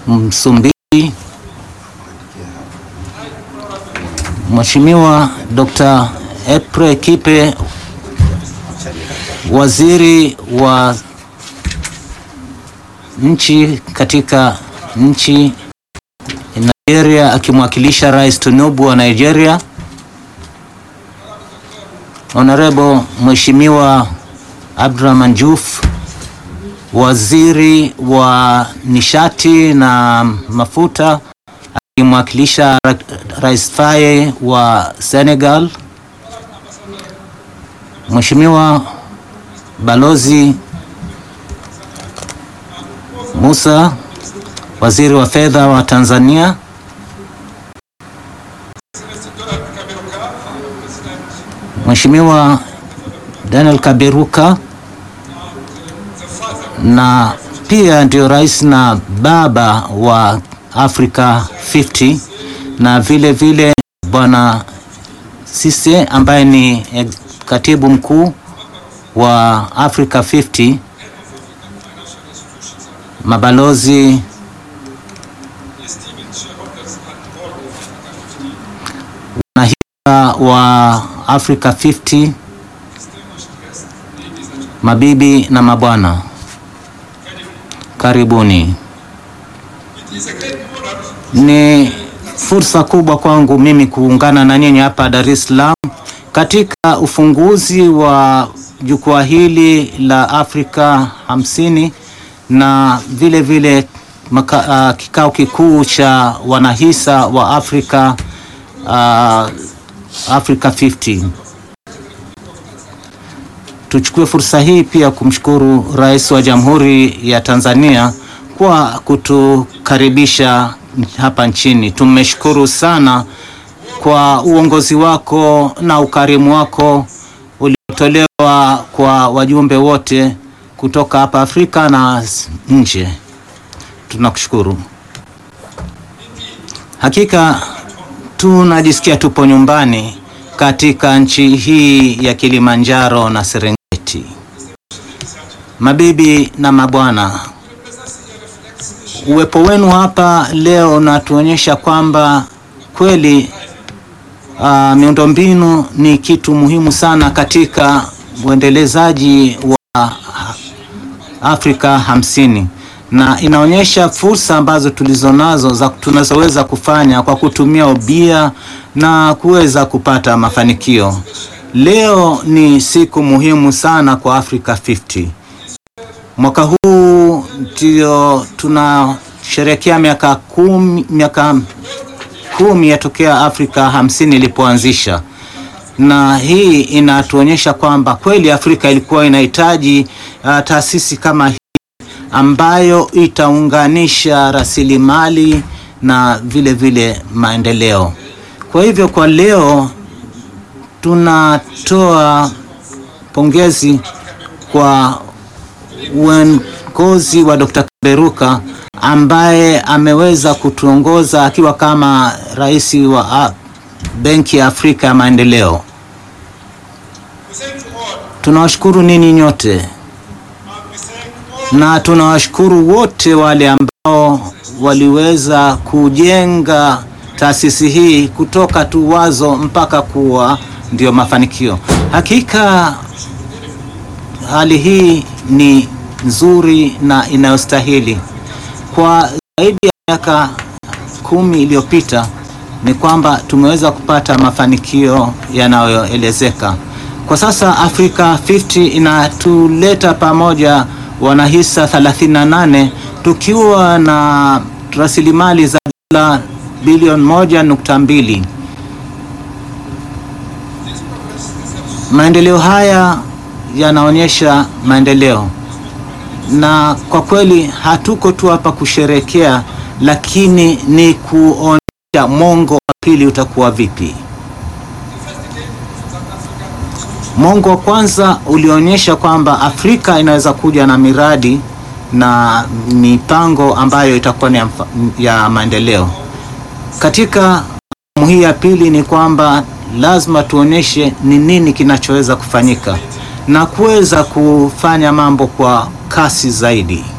Msumbiji, Mheshimiwa Dr. Epre Kipe, waziri wa nchi katika nchi Nigeria, akimwakilisha Rais Tinubu wa Nigeria. Honorable Mheshimiwa Abdurrahman Juf, waziri wa nishati na mafuta akimwakilisha Rais Faye wa Senegal. Mheshimiwa Balozi Musa, waziri wa fedha wa Tanzania. Mheshimiwa Daniel Kaberuka na pia ndio rais na baba wa Africa 50 na vile vile Bwana Sise ambaye ni katibu mkuu wa Africa 50, mabalozi wanahisa wa Africa 50, mabibi na mabwana, karibuni. Ni fursa kubwa kwangu mimi kuungana na nyinyi hapa Dar es Salaam katika ufunguzi wa jukwaa hili la Afrika hamsini na vile vile maka, uh, kikao kikuu cha wanahisa wa Afrika uh, Africa 50. Tuchukue fursa hii pia kumshukuru Rais wa Jamhuri ya Tanzania kwa kutukaribisha hapa nchini. Tumeshukuru sana kwa uongozi wako na ukarimu wako uliotolewa kwa wajumbe wote kutoka hapa Afrika na nje. Tunakushukuru. Hakika tunajisikia tupo nyumbani katika nchi hii ya Kilimanjaro na Serengeti. Mabibi na mabwana, uwepo wenu hapa leo unatuonyesha kwamba kweli uh, miundombinu ni kitu muhimu sana katika uendelezaji wa Afrika hamsini na inaonyesha fursa ambazo tulizonazo za tunazoweza kufanya kwa kutumia ubia na kuweza kupata mafanikio. Leo ni siku muhimu sana kwa Africa 50. Mwaka huu ndio tunasherehekea miaka kumi, miaka kumi yatokea Afrika hamsini ilipoanzisha, na hii inatuonyesha kwamba kweli Afrika ilikuwa inahitaji uh, taasisi kama hii ambayo itaunganisha rasilimali na vile vile maendeleo. Kwa hivyo kwa leo tunatoa pongezi kwa uongozi wa Dr. Kaberuka ambaye ameweza kutuongoza akiwa kama rais wa Benki ya Afrika ya Maendeleo. Tunawashukuru ninyi nyote na tunawashukuru wote wale ambao waliweza kujenga taasisi hii kutoka tu wazo mpaka kuwa ndio mafanikio. Hakika hali hii ni nzuri na inayostahili. Kwa zaidi ya miaka kumi iliyopita ni kwamba tumeweza kupata mafanikio yanayoelezeka. Kwa sasa Africa 50 inatuleta pamoja wanahisa 38 tukiwa na rasilimali za dola bilioni moja nukta mbili. Maendeleo haya yanaonyesha maendeleo, na kwa kweli hatuko tu hapa kusherekea, lakini ni kuonyesha mwongo wa pili utakuwa vipi. Mwongo wa kwanza ulionyesha kwamba Afrika inaweza kuja na miradi na mipango ambayo itakuwa ni ya maendeleo. Katika awamu hii ya pili ni kwamba lazima tuonyeshe ni nini kinachoweza kufanyika na kuweza kufanya mambo kwa kasi zaidi.